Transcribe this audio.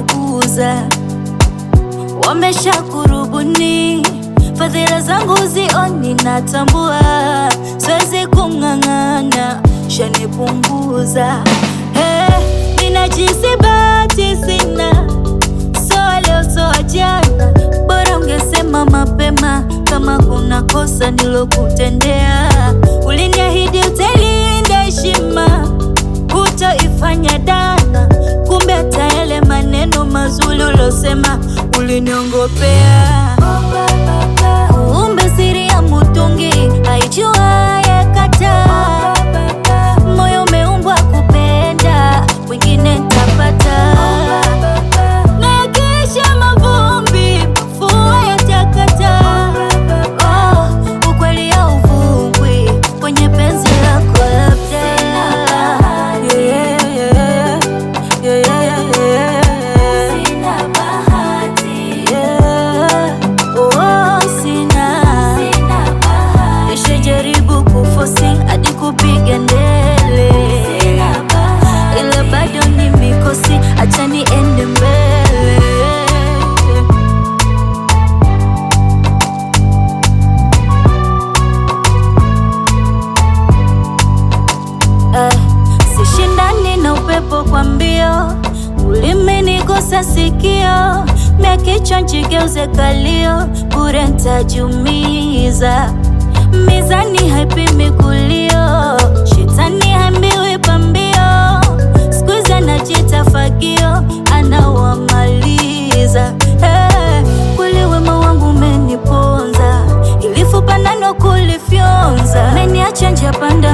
wanaokuza wamesha kurubuni, fadhila zangu zioni, natambua siwezi kung'ang'ana, shanipunguza hey, ninajisi bahati sina, soa leo soa jana, bora ungesema mapema kama kuna kosa nilokutendea. Uliniahidi utailinda heshima, hutoifanya dana, kumbe hata yale maneno mazuri ulosema uliniongopea. Kumbe siri ya mutungi haijuaye kataa. Moyo umeumbwa kupenda, wengine ntapata. Nakesha mavumbi, mvua yatakata. Oh, ukweli hauvungwi kwenye penzi lako labda. Yeah, yeah, yeah, yeah, yeah. Yeah, oh, sina. Nishajaribu kufosi hadi kupiga ndele, ila bado ni mikosi, acha niende mbele. Eh, sishindani na upepo kwa mbio, ulimenigusa sikio, mia kichwa njigeuze kalio, bure ntajumiza. Mizani haipimi kulio, shetani hambiwi pambio, siku hizi anajita fagio, anawamaliza. Eh, kweli wema wangu umeniponza, ilifupa nano kulifyonza, meniacha njia panda